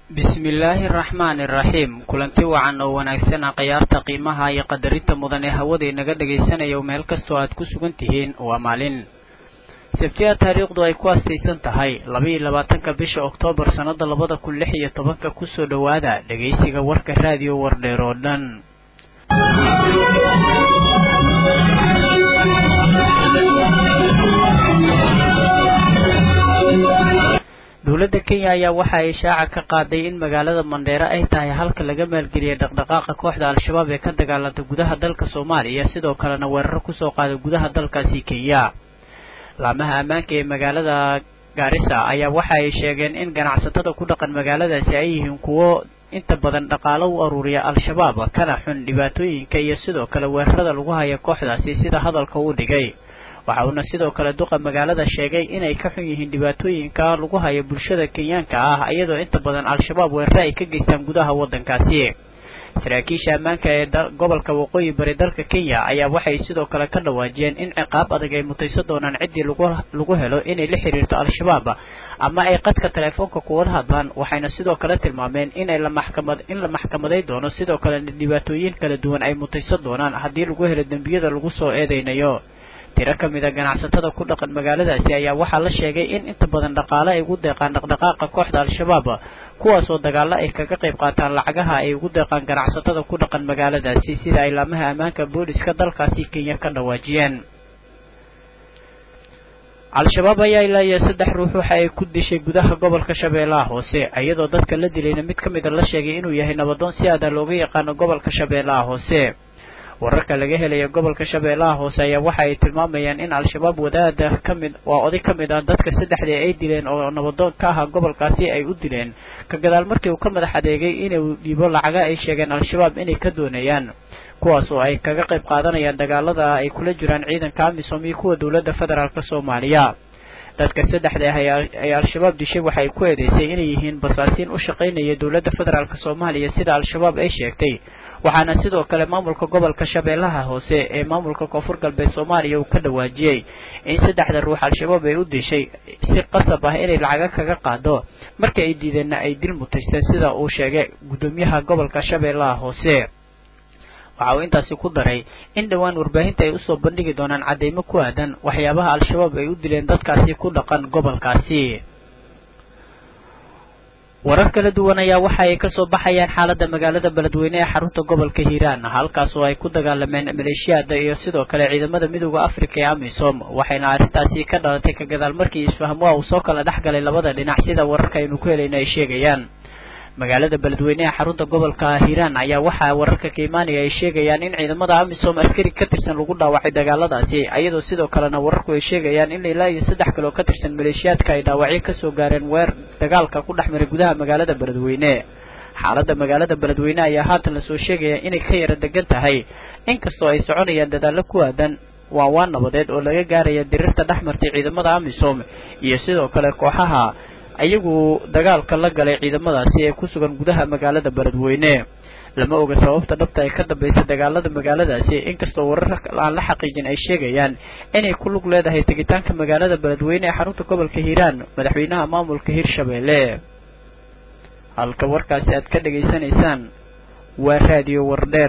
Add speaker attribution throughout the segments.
Speaker 1: bismillaahi araxmaani iraxiim kulanti wacan oo wanaagsana khayaarta qiimaha iyo qadarinta mudan ee hawada inaga dhagaysanayo meel kastoo aad ku sugan tihiin waa maalin sabtiya taariikhdu ay ku astaysan tahay laba-iyo labaatanka bisha oktoobar sannada labada kun lix iyo tobanka kusoo dhowaada dhegaysiga warka raadiyo wardheer oo dhan dowladda kenya ayaa waxa ay shaaca ka qaaday in magaalada mandheere ay tahay halka laga maalgeliyay dhaqdhaqaaqa kooxda al-shabaab ee ka dagaalanta gudaha dalka soomaaliya sidoo kalena weeraro kusoo qaaday gudaha dalkaasi kenya laamaha ammaanka ee magaalada gaarisa ayaa waxa ay sheegeen in ganacsatada ku dhaqan magaaladaasi ay yihiin kuwo inta badan dhaqaalo u aruuriya al-shabaab kana xun dhibaatooyinka iyo sidoo kale weerarada lagu haya kooxdaasi sida hadalka uu dhigay waxa uuna sidoo kale duqa magaalada sheegay inay ka xun yihiin dhibaatooyinka lagu hayo bulshada kenyaanka ah iyadoo inta badan al-shabaab weerare ay ka geystaan gudaha waddankaasi saraakiisha ammaanka ee gobolka waqooyi bari dalka kenya ayaa waxay sidoo kale ka dhawaajiyeen in ciqaab adag ay mutayso doonaan ciddii lagu helo inay la xiriirto al-shabaab ama ay qadka teleefoonka kuwada hadlaan waxayna sidoo kale tilmaameen inay la maxkamad in la maxkamaday doono sidoo kalena dhibaatooyin kala duwan ay mutayso doonaan haddii lagu helo dembiyada lagu soo eedeynayo tiro ka mid a ganacsatada ku dhaqan magaaladaasi ayaa waxaa la sheegay in inta badan dhaqaale ay ugu deeqaan dhaqdhaqaaqa kooxda al-shabaab kuwaasoo dagaalo ay kaga qayb qaataan lacagaha ay ugu deeqaan ganacsatada ku dhaqan magaaladaasi sida ay laamaha ammaanka booliska dalkaasi kenya ka dhawaajiyeen al-shabaab ayaa ilaa iyo saddex ruux waxa ay ku dishay gudaha gobolka shabeellaha hoose iyadoo dadka la dilayna mid ka mida la sheegay inuu yahay nabadoon si aada looga yaqaano gobolka shabeellaha hoose wararka laga helaya gobolka shabeellaha hoose ayaa waxa ay tilmaamayaan in al-shabaab wadaada kamid waa oday ka mid ah dadka saddexdii ay dileen oo nabadoon ka ahaa gobolkaasi ay u dileen ka gadaal markii uu ka madax adeegay inuu dhiibo lacaga ay sheegeen al-shabaab inay ka doonayaan kuwaas oo ay kaga qayb qaadanayaan dagaalada ay kula jiraan ciidanka amisom iyo kuwa dowladda federaalk soomaaliya dadka saddexda ah ay al-shabaab dishay waxay ku eedeysay inay yihiin basaasiin u shaqaynaya dowladda federaalk soomaaliya sida al-shabaab ay sheegtay waxaana sidoo kale maamulka gobolka shabeellaha hoose ee maamulka koonfur galbeed soomaaliya uu ka dhawaajiyey in saddexda ruux al-shabaab ay u dishay si qasab ah inay lacaga kaga qaado markii ay diideenna ay dil mutaysteen sida uu sheegay guddoomiyaha gobolka shabeellaha hoose waxa uu intaasi ku daray in dhowaan warbaahinta ay usoo bandhigi doonaan caddeymo ku aadan waxyaabaha al-shabaab ay u dileen dadkaasi ku dhaqan gobolkaasi warar kala duwan ayaa waxa ay kasoo baxayaan xaaladda magaalada beledweyne ee xarunta gobolka hiiraan halkaas oo ay ku dagaalameen maleeshiyaada iyo sidoo kale ciidamada midooda africa ee amisom waxayna arrintaasi ka dhalatay ka gadaal markii isfahamwaa uu soo kala dhex galay labada dhinac sida wararka aynu ku helayna ay sheegayaan magaalada beledweyne ee xarunta gobolka hiiraan ayaa waxaa wararka ka imaanaya ay sheegayaan in ciidamada amisom askari ka tirsan lagu dhaawacay dagaaladaasi iyadoo sidoo kalena wararku ay sheegayaan in ilaa iyo saddex kaloo ka tirsan maleeshiyaadka ay dhaawacyo kasoo gaareen weer dagaalka ku dhex maray gudaha magaalada beledweyne xaaladda magaalada beledweyne ayaa haatan lasoo sheegaya inay ka yara degan tahay inkastoo ay soconayaan dadaallo ku aadan waa waa nabadeed oo laga gaaraya dirirta dhex martay ciidamada amisom iyo sidoo kale kooxaha ayagu dagaalka la galay ciidamadaasi ee ku sugan gudaha magaalada beledweyne lama oga sababta dhabta ay ka dambaysa dagaalada magaaladaasi inkastoo warar aan la xaqiijin ay sheegayaan inay ku lug leedahay tegitaanka magaalada beledweyne ee xarunta gobolka hiiraan madaxweynaha maamulka hirshabeelle halka warkaasi aad ka dhegaysanaysaan waa raadiyo wardheer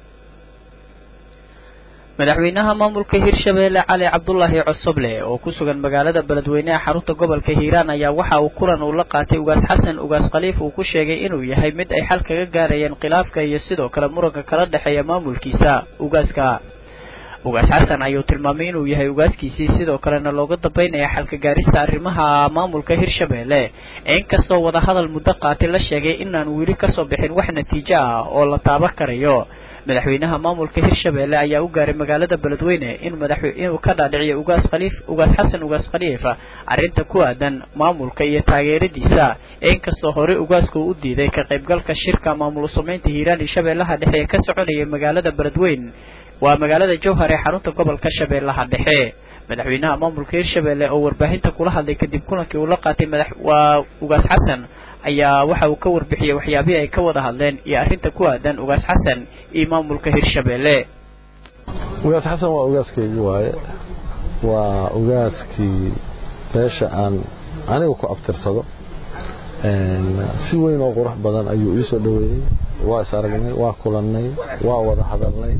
Speaker 1: madaxweynaha maamulka hirshabeelle cali cabdulaahi cosoble oo ku sugan magaalada beledweyne ee xarunta gobolka hiiraan ayaa waxa uu kulan uu la qaatay ugaas xasan ugaas khaliif uu ku sheegay inuu yahay mid ay xal kaga gaarayeen khilaafka iyo sidoo kale muranka kala dhexeeya maamulkiisa ugaaska ugaas xasan ayuu tilmaamay inuu yahay ugaaskiisii sidoo kalena looga dambeynaya xalka gaarista arrimaha maamulka hirshabeelle inkastoo wadahadal muddo qaatay la sheegay inaan weli kasoo bixin wax natiijo ah oo la taaban karayo madaxweynaha maamulka hirshabeelle ayaa u gaaray magaalada beledweyne in madax inuu ka dhaadhiciyo ugaas khaliif ugaas xasan ugaas khaliif arrinta ku aadan maamulka iyo taageeradiisa inkastoo hore ugaasku u diiday ka qaybgalka shirka maamul samaynta hiiraan iyo shabeellaha dhexe ee ka soconaya magaalada beledweyne waa magaalada jowhar ee xarunta gobolka shabeellaha dhexe madaxweynaha maamulka hirshabeelle oo warbaahinta kula hadlay kadib kulankii uu la qaatay madax waa ugaas xasan ayaa waxa uu ka warbixiyey waxyaabihii ay ka wada hadleen iyo arrinta ku aadan ugaas xasan iyo maamulka hirshabeelle
Speaker 2: ugaas xasan waa ugaaskaygii waaye waa ugaaskii meesha aan aniga ku abtirsado si weyn oo qurux badan ayuu ii soo dhoweeyey waa is aragnay waa kulannay waa wada hadalnay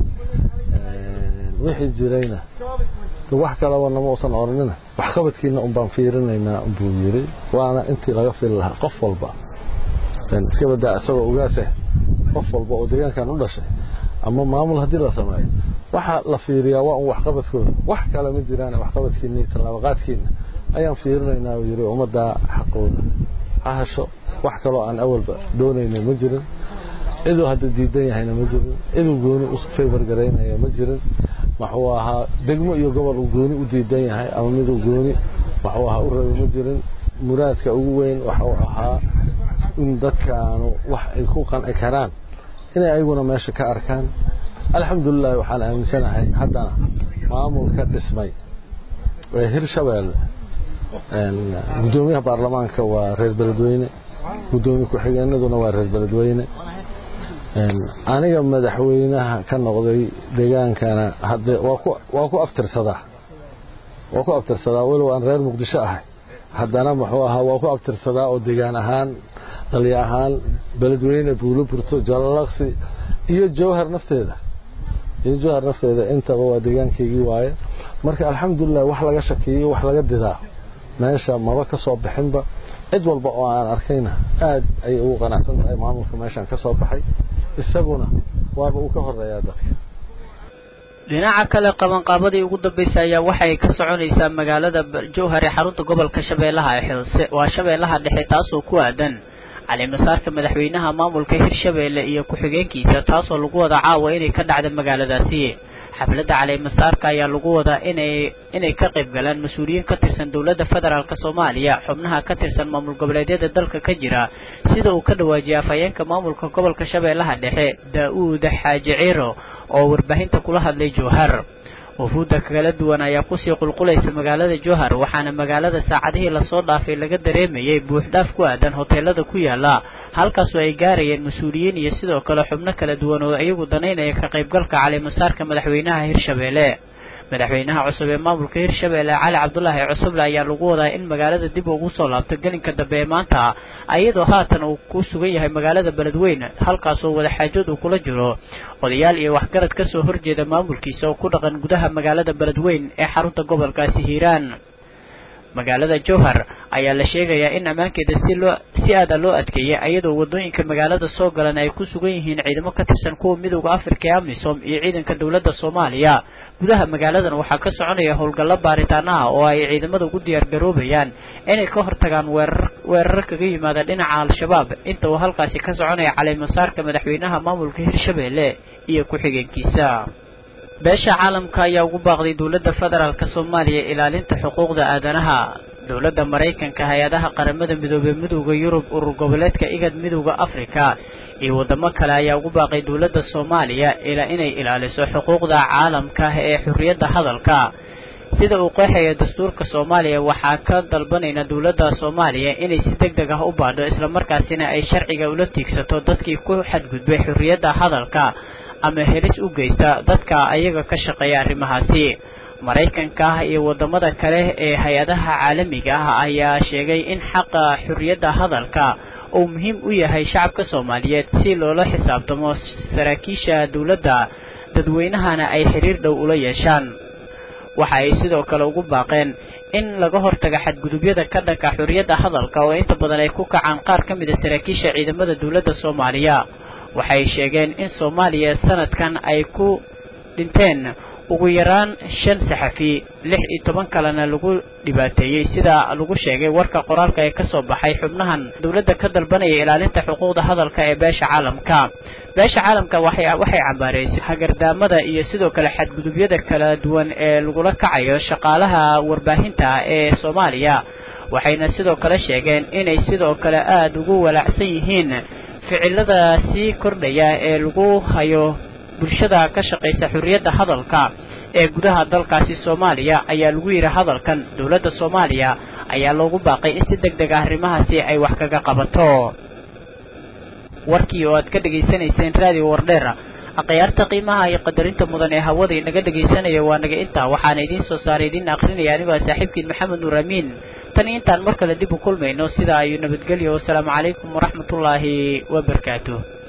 Speaker 2: wixii jirayna wax kalaba nama uusan oranina waxqabadkiina un baan fiirinaynaa buu yiri waana intii laga fili lahaa qof walba iska badaa isagoo ogaaseh qof walba oo deegaankan u dhashay ama maamul haddii la sameeyo waxa la fiiriyaa waa un waxqabadkooda wax kale ma jiraan waxqabadkiina iyo tallaabaqaadkiina ayaan fiirinaynaa uu yiri ummaddaa xaqooda ha hesho wax kaloo aan awalba doonayna ma jirin ciduu hadda diidan yahayna ma jirin ciduu gooni u favor garaynaya ma jirin wuxuu ahaa degmo iyo gobol uu gooni u diidan yahay ama miduu gooni wuxuu ahaa u rabay ma jirin muraadka ugu weyn wuxuu ahaa in dadkaanu wax ay ku qanci karaan inay ayaguna meesha ka arkaan alxamdulilah waxaan aaminsanahay haddana maamulka dhismay ee hirshabeelle gudoomiyaha baarlamaanka waa reer beledweyne gudoomiye ku-xigeenaduna waa reer beledweyne aniga madaxweynaha ka noqday degaankana hadde waa ku abtirsadaa waa ku abtirsadaa walow aan reer muqdisho ahay haddana muxuu ahaa waa ku abtirsadaa oo degaan ahaan dalya ahaan beledweyne buulo burto jalalaqsi iyo jawhar nafteeda iyo jawhar nafteeda intaba waa deegaankaygii waaye marka alxamdulilah wax laga shakiyo wax laga didaa meesha maba ka soo bixinba cid walba oo aan arkayna aad ayay ugu qanacsan tahay maamulka meeshaan ka soo baxay isaguna waaba uu ka horeeyaa dadka
Speaker 1: dhinaca kale qabanqaabadii ugu dambeysay ayaa waxay ka soconaysaa magaalada jowhar ee xarunta gobolka shabeellaha hoose waa shabeellaha dhexe taasoo ku aadan calimasaarka madaxweynaha maamulka hirshabeelle iyo ku-xigeenkiisa taasoo lagu wada caawa inay ka dhacda magaaladaasi xafladda calimasaarka ayaa lagu wadaa inay inay ka qayb galaan mas-uuliyiin ka tirsan dowladda federaalk soomaaliya xubnaha ka tirsan maamul goboleedyada dalka ka jira sida uu ka dhawaajiyay afhayeenka maamulka gobolka shabeellaha dhexe daa-uud xaaji ciro oo warbaahinta kula hadlay jowhar wafuudda kala duwan ayaa kusii qulqulaysa magaalada jowhar waxaana magaalada saacadihii lasoo dhaafay laga dareemayay buuxdhaaf ku aadan hoteelada ku yaala halkaasoo ay gaarayeen mas-uuliyiin iyo sidoo kale xubno kala duwan oo iyagu danaynaya ka qaybgalka calimasaarka madaxweynaha hirshabeelle madaxweynaha cusub ee maamulka hirshabeelle cali cabdulaahi cusuble ayaa lagu wadaa in magaalada dib ugu soo laabto gelinka dambe ee maanta iyadoo haatan uu ku sugan yahay magaalada beledweyne halkaasoo wadaxaajood uu kula jiro odayaal iyo waxgarad ka soo horjeeda maamulkiisa oo ku dhaqan gudaha magaalada beledweyne ee xarunta gobolkaasi hiiraan magaalada jowhar ayaa la sheegayaa in ammaankeeda si loo si aada loo adkeeyay iyadoo wadooyinka magaalada soo galan ay ku sugan yihiin ciidamo ka tirsan kuwa midowda afrika ee amisom iyo ciidanka dowladda soomaaliya gudaha magaaladan waxaa ka soconaya howlgallo baaritaana ah oo ay ciidamada ugu diyaar garoobayaan inay ka hortagaan weerar weerar kaga yimaada dhinaca al-shabaab inta uu halkaasi ka soconaya calimasaarka madaxweynaha maamulka hirshabeelle iyo ku-xigeenkiisa beesha caalamka ayaa ugu baaqday dowladda federaalk soomaaliya ilaalinta xuquuqda aadanaha dowladda maraykanka hay-adaha qaramada midoobey midowda yurub urur goboleedka igad midowda afrika iyo waddamo kale ayaa ugu baaqay dowladda soomaaliya ilaa inay ilaaliso xuquuqda caalamka ee xurriyadda hadalka sida uu qeexaya dastuurka soomaaliya waxaa ka dalbanayna dowladda soomaaliya inay si deg deg ah u baadho islamarkaasina ay sharciga ula tiigsato dadkii ku xadgudbay xurriyadda hadalka ama helis u geysta dadka ayaga ka shaqeeya arrimahaasi maraykanka iyo waddamada kale ee hay-adaha caalamiga ah ayaa sheegay in xaqa xurriyadda hadalka uu muhiim u yahay shacabka soomaaliyeed si loola xisaabtamo saraakiisha dowladda dadweynahana ay xiriir dhow ula yeeshaan waxa ay sidoo kale ugu baaqeen in laga hortaga xadgudubyada ka dhanka xurriyadda hadalka oo inta badan ay ku kacaan qaar ka mid a saraakiisha ciidamada dowladda soomaaliya waxay sheegeen in soomaaliya sanadkan ay ku dhinteen ugu yaraan shan saxafi lix iyo toban kalena lagu dhibaateeyey sida lagu sheegay warka qoraalka ee kasoo baxay xubnahan dowladda ka dalbanaya ilaalinta xuquuqda hadalka ee beesha caalamka beesha caalamka waxay waxay cambaareysay hagardaamada iyo sidoo kale xadgudubyada kala duwan ee lagula kacayo shaqaalaha warbaahinta ee soomaaliya waxayna sidoo kale sheegeen inay sidoo kale aada ugu walaacsan yihiin ficilada sii kordhaya ee lagu hayo bulshada ka shaqaysa xurriyadda hadalka ee gudaha dalkaasi soomaaliya ayaa lagu yidhi hadalkan dowladda soomaaliya ayaa loogu baaqay in si deg deg ah arrimahaasi ay wax kaga qabato warkii oo aad ka dhegaysanayseen raadiyo wardheera akhyaarta qiimaha iyo qadarinta mudan ee hawada inaga dhegaysanaya waa naga intaa waxaana idiin soo saaray idiin akrinaya anigoo saaxiibkiin maxamed nuur amiin tan intaan mar kale dib u kulmayno sidaa ayuu nabadgelyo wasalaamu calaykum waraxmatullaahi wabarakaatuh